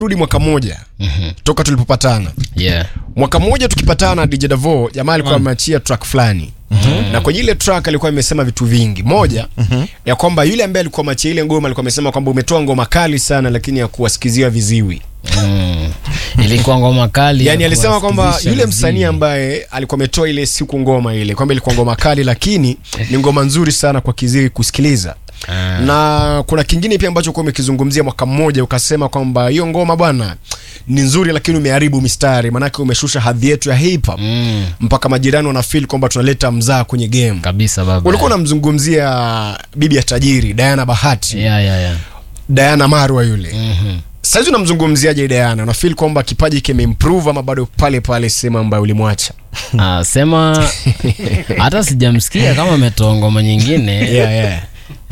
rudi mwaka mmoja Mhm. toka tulipopatana yeah. mwaka mmoja tukipatana DJ Davo jamaa alikuwa ameachia track fulani na kwenye ile track alikuwa imesema vitu vingi moja ya kwamba yule ambaye alikuwa amachia ile ngoma alikuwa amesema kwamba umetoa ngoma kali sana lakini ya kuwasikizia viziwi mm. ilikuwa ngoma kali yani ya alisema kwamba kuwasikizisha yule viziwi. msanii ambaye alikuwa ametoa ile siku ngoma ile kwamba ilikuwa ngoma kali lakini ni ngoma nzuri sana kwa kiziwi kusikiliza Ah. na kuna kingine pia ambacho kuwa umekizungumzia mwaka mmoja ukasema kwamba hiyo ngoma bwana ni nzuri lakini umeharibu mistari manake umeshusha hadhi yetu ya hip hop mm. mpaka majirani wanafeel kwamba tunaleta mzaa kwenye game kabisa baba ulikuwa unamzungumzia bibi ya tajiri Diana Bahati yeah, yeah, yeah. Diana Marwa yule Mhm. saizi unamzungumziaje Diana unafeel kwamba kipaji kimeimprove ama bado pale pale sehemu ambayo ulimwacha Ah, sema hata sijamsikia kama ametoa ngoma nyingine yeah, yeah.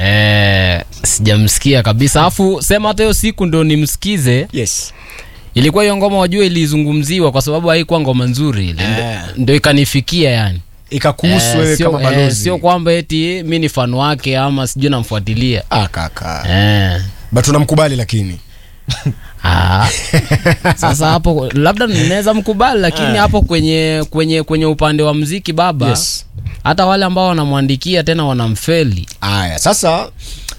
eh, sijamsikia kabisa afu sema hata hiyo siku ndo nimsikize yes ilikuwa hiyo ngoma wajua ilizungumziwa kwa sababu haikuwa ngoma nzuri ile Ndo- Eh. ndo ikanifikia yani ikakuhusu Eh, wewe sio- kama eh, balozi sio kwamba eti mi ni fan wake ama sijui namfuatilia ah kaka eh. but unamkubali lakini Ah. Sasa hapo labda ninaweza mkubali lakini hapo kwenye kwenye kwenye upande wa mziki baba yes hata wale ambao wanamwandikia tena wanamfeli aya sasa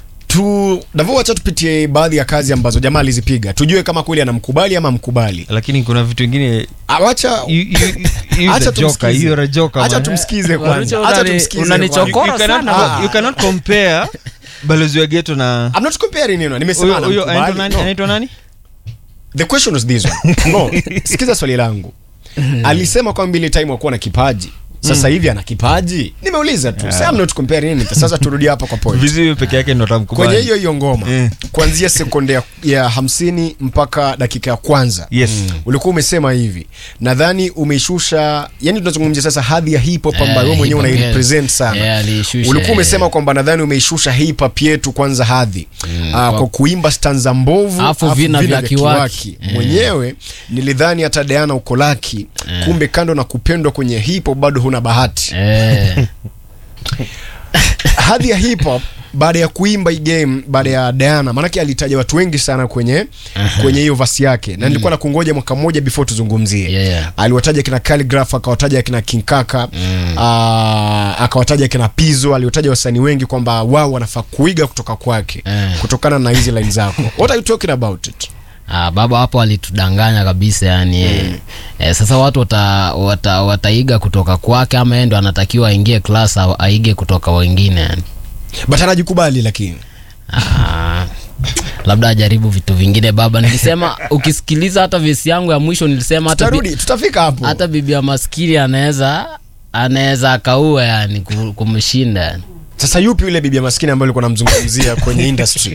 tu Davo, wacha tupitie baadhi ya kazi ambazo jamaa alizipiga tujue kama kweli anamkubali ama mkubali lakini kuna vitu vingine Ah, wacha you- you- you Acha the joker, tumsikize. you're a joker, acha man. tumsikize Warucho kwanza acha unani- tumsikize unanichokora kwanza. You cannot sana. co- you cannot compare balozi wa geto na I'm not comparing you know nimesema huyo huyo anaitwa anamkubali nani no. anaitwa nani the question was this one no sikiza swali langu alisema kwamba ile time wakuwa na kipaji sasa hivi ana kipaji nimeuliza tu yeah. I'm not comparing anything sasa turudi hapa kwa point viziwi peke yake ndo kwenye tamkubali hiyo hiyo ngoma Eh. kuanzia sekunde ya, ya hamsini mpaka dakika ya kwanza yes ulikuwa umesema hivi nadhani umeishusha yani tunazungumzia sasa hadhi ya hip hop Eh, ambayo wewe mwenyewe hip hop, unairepresent yes. sana Yeah, aliishusha, ulikuwa eh. umesema kwamba nadhani umeishusha hip hop yetu kwanza hadhi mm, kwa- kwa kuimba stanza mbovu Alafu alafu vina vya kiwaki. Eh. mwenyewe nilidhani hata Diana uko laki kumbe kando na kupendwa kwenye hip hop bado huna bahati eh. hadhi ya hip hop baada ya kuimba hii game baada ya Diana maanake alitaja watu wengi sana kwenye kwenye hiyo vasi yake na nilikuwa nakungoja mwaka mmoja before tuzungumzie Yeah, yeah. aliwataja kina Calligraph akawataja kina King Kaka mm. akawataja kina Pizzo aliwataja wasanii wengi kwamba wao wanafaa kuiga kutoka kwake Eh. kutokana na hizi line zako what are you talking about it Ah, baba hapo alitudanganya kabisa yani mm. eh, sasa watu wata, wata, wataiga kutoka kwake ama yeye ndo anatakiwa aingie class au aige kutoka wengine yani but anajikubali lakini Ah, labda ajaribu vitu vingine baba nilisema ukisikiliza hata vesi yangu ya mwisho nilisema hata, bi, tutarudi tutafika hapo hata bibi ya maskini anaweza anaweza akaua yani ku- kumshinda yani. sasa yupi yule bibi ya maskini ambaye ulikuwa namzungumzia kwenye industry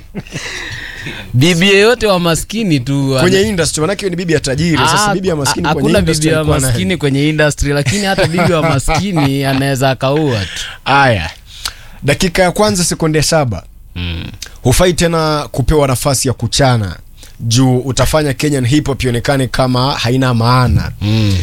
bibi yeyote wa maskini tu kwenye industry manake hiyo ni bibi ya tajiri sasa Ah, bibi ya maskini ha- kwenye hakuna industry bibi ya alikuwa nani? maskini kwenye industry lakini hata bibi wa maskini anaweza akaua tu Aya, dakika ya kwanza sekunde saba mm. hufai tena kupewa nafasi ya kuchana juu utafanya Kenyan hip hop ionekane kama haina maana. Mm.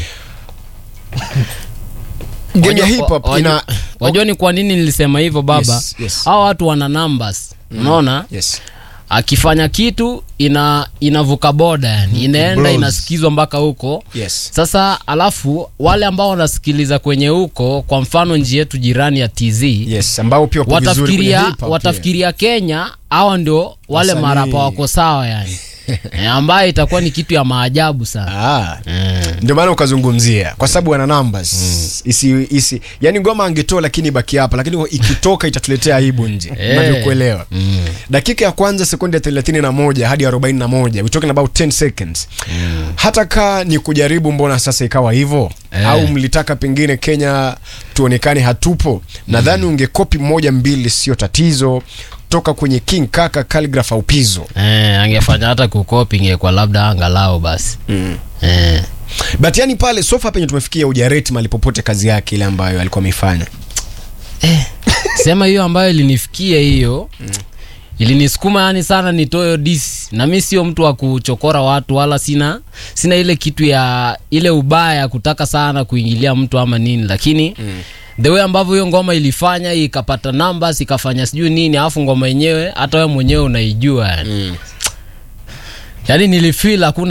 Game ya Wajua- hip hop wajua- ina wajua ni kwa nini nilisema hivyo baba Yes, yes. hao watu wana numbers unaona yes. akifanya kitu ina inavuka boda yani inaenda Bros. inasikizwa mpaka huko Yes. sasa alafu wale ambao wanasikiliza kwenye huko kwa mfano nchi yetu jirani ya tz Yes, ambao pia wapo vizuri kwenye watafikiria hip hop, watafikiria kenya hawa ndio wale Wasanii. marapa wako sawa yani e, ambayo itakuwa ni kitu ya maajabu sana yeah. Ah. mm. Ndio maana ukazungumzia kwa sababu wana numbers isi, isi yani ngoma angetoa lakini baki hapa lakini ikitoka itatuletea aibu nje Eh. unavyokuelewa Mm. dakika ya kwanza sekunde 31 hadi 41 we talking about 10 seconds hata kaa ni kujaribu mbona sasa ikawa hivyo Eh. au mlitaka pengine kenya tuonekane hatupo nadhani ungekopi moja mbili sio tatizo toka kwenye king kaka calligraph au pizo Eh, angefanya hata kukopi ingekuwa labda angalau basi eh. but yani pale sofa penye tumefikia ujareti mali popote kazi yake ile ambayo alikuwa ameifanya sema hiyo ambayo ilinifikia hiyo ilinisukuma yani sana nitoyo dis na mi sio mtu wa kuchokora watu wala sina sina ile kitu ya ile ubaya ya kutaka sana kuingilia mtu ama nini lakini mm. the way ambavyo hiyo ngoma ilifanya ikapata numbers ikafanya sijui nini alafu ngoma yenyewe hata wewe mwenyewe unaijua yani mm. yaani nilifeel hakuna